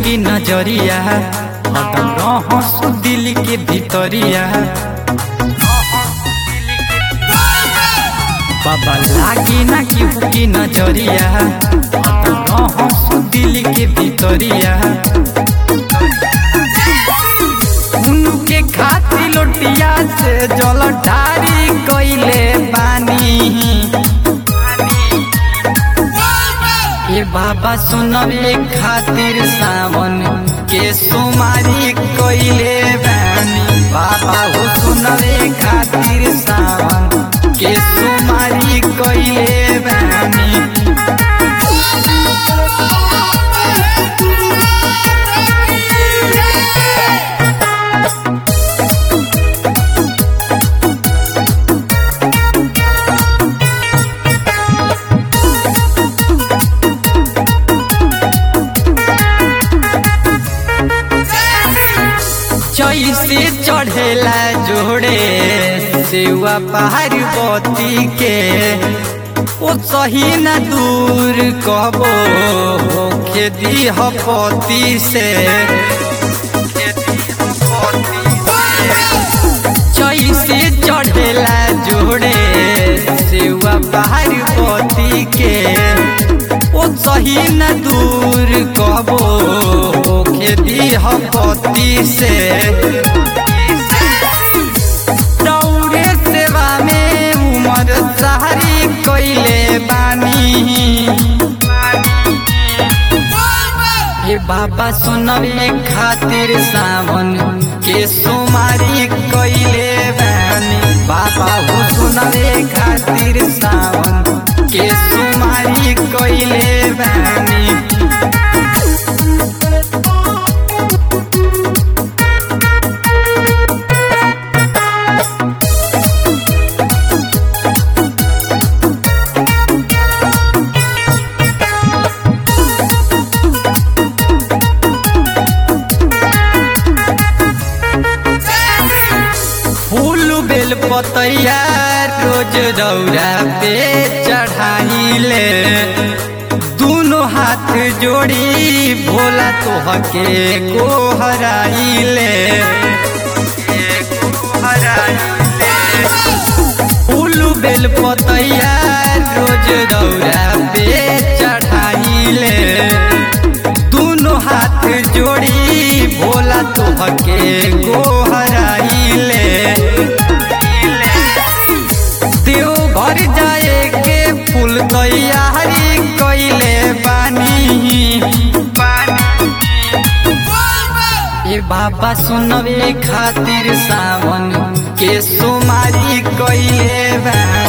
की नजरिया हरदम रहसु दिल के भीतरिया बाबा लागी ना केहू की नजरिया हरदम रहसु दिल के भीतरिया उनके खातिर लोटिया से जल ढारी कइले बानी ए बाबा सुनबे खातिर सावन के सुमारी कइले बानी बाबा हो सुनबे खातिर सावन के सुमारी कइले बानी जैसे चढ़ेला जोड़े सेवा पार्वती के ओ सही न दूर कबो होके दीह पति से जैसे चढ़ेला जोड़े सेवा पार्वती के ओ सही न दूर कबो होके दीह पति से दौड़े सेवा में उमर सारी कइले बानी हे बाबा सुनबे खातिर सावन के सुमारी कइले बानी बाबा हो सुनबे खातिर सावन के सुमारी कइले बानी फूल बेल पतैया रोज रौरा पे चढ़ाइले दोनों हाथ जोड़ी भोला तोहके को हराइले फूल बेल पतैया रोज रौरा पे चढ़ाइले दोनों हाथ जोड़ी भोला तोहके को हराइले देव घर जाए के फूल तैयारी कइले बानी ए बाबा सुनबे खातिर सावन के सुमारी कइले बानी